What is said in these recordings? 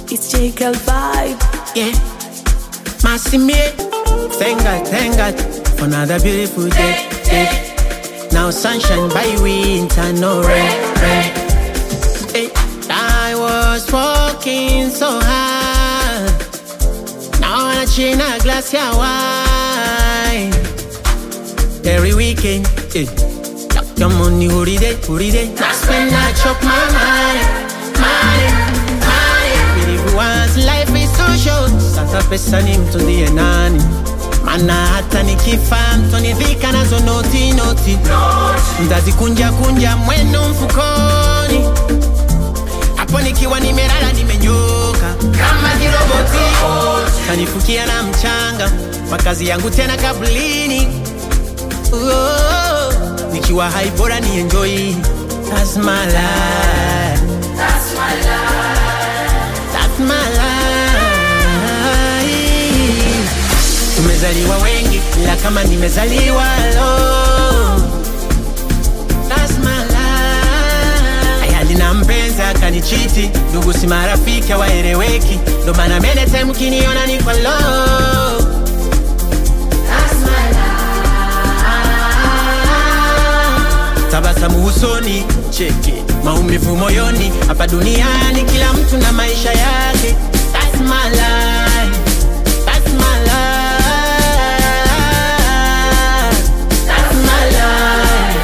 It's Jekyll vibe. Yeah. Massimie. Thank God, thank God for another beautiful day. day. Now sunshine by winter, no rain. rain. Hey. I was walking so hard. Now I'm in a glass of wine. Every weekend, eh. Your money, holiday, holiday. That's when I chop my money, money, money. Everyone's life is so short. Sasa pesa ni mtundie nani? Mana hata nikifa mtonivika nazo noti noti, mtazikunja kunja mwenu mfukoni. Hapo nikiwa nimelala nimenyoka kama kiroboti, kanifukia na mchanga, makazi yangu tena kabulini. Oh, nikiwa hai bora ni enjoy. That's my life. That's my life. Tumezaliwa wengi ila kama nimezaliwa lo. That's my life. Ayali na mpenzi akanichiti, ndugu si marafiki hawaeleweki, ndo maana mene time kiniona niko low. That's my life. Tabasamu usoni, cheki maumivu moyoni. Hapa duniani kila mtu na maisha yake. That's my life. That's my life. That's my life.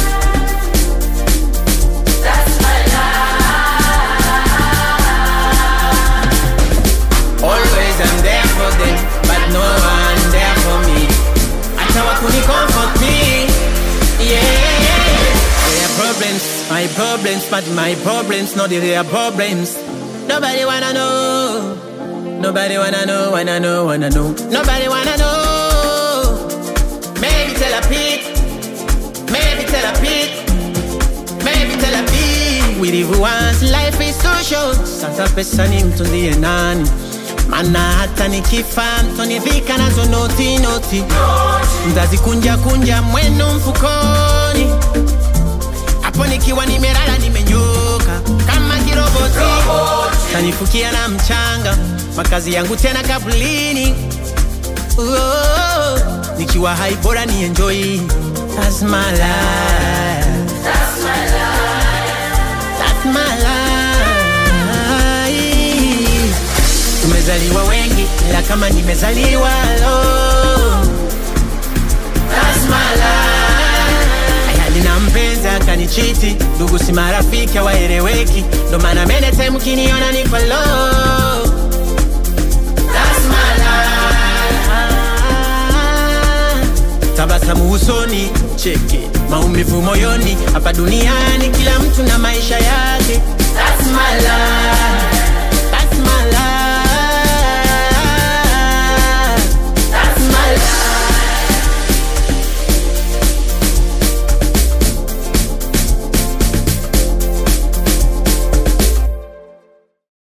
Always I'm there for them, but no one there for me. Hata wakuni comfort me, yeah. Their problems, my problems, but my problems, not their problems. Nobody wanna know. Nobody wanna know, wanna know, wanna know. Nobody wanna know. Maybe tell a pig. Maybe tell a pig. Maybe tell a pig. We live once, life is so short. Sasa pesa ni mtundie nani? Mana hata nikifa mtonivika nazo noti noti, mtazikunja kunja mwenu mfukoni. Hapo nikiwa nimelala nimenyoka kama kiroboti, kanifukia na mchanga, makazi yangu tena kabulini. Oh, nikiwa hai bora ni enjoy. That's my life. That's my life. Tumezaliwa wengi ila kama nimezaliwa lo. That's my life. Ayali na mpenzi akanichiti, ndugu si marafiki hawaeleweki, ndo maana mene time kiniona niko low. That's my life. Tabasamu usoni, cheki maumivu moyoni. Hapa duniani kila mtu na maisha yake.